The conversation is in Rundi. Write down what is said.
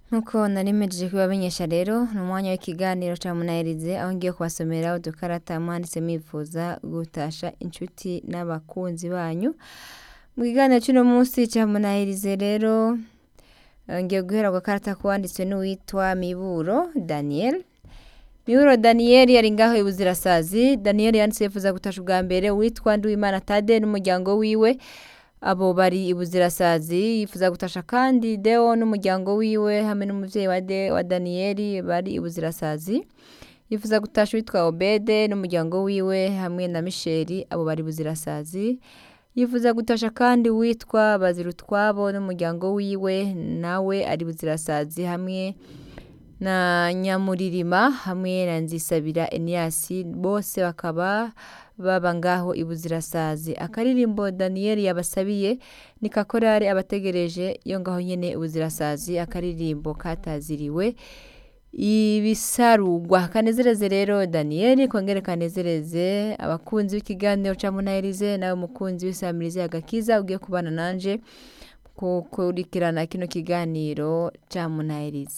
Nkuko nari mpejeje kubibamenyesha rero ni umwanya w'ikiganiro ca munahirize aho ngiye kubasomera udukarata mwanditse mwifuza gutasha inshuti n'abakunzi banyu mu kiganiro c'uno munsi ca munahirize rero eh, ngiye guhera ku gakarata kwanditswe n'uwitwa Miburo Daniel Miburo Daniel yari ngaho ibuzirasazi Daniel yanditse yifuza gutasha ubwa mbere uwitwa Nduwimana Tade n'umuryango wiwe abo bari ibuzirasazi yifuza gutasha kandi Deo n'umuryango wiwe hamwe n'umuvyeyi wa, De, wa Daniel bari ibuzirasazi yifuza gutasha uwitwa Obede n'umuryango wiwe hamwe na Misheri abo bari ibuzirasazi yifuza gutasha kandi uwitwa Bazirutwabo n'umuryango wiwe nawe ari ibuzirasazi hamwe na Nyamuririma hamwe na Nzisabira Eniasi bose bakaba baba ngaho ibuzirasazi akaririmbo Daniel yabasabiye ni kakorari abategereje yo ngaho nyene ibuzirasazi akaririmbo kataziriwe ibisarugwa kanezereze rero Daniel kongere kanezereze abakunzi b'ikiganiro ca Munahirize nawe mukunzi w'isamirize agakiza ugiye kubana nanje kukurikirana kino kiganiro ca Munahirize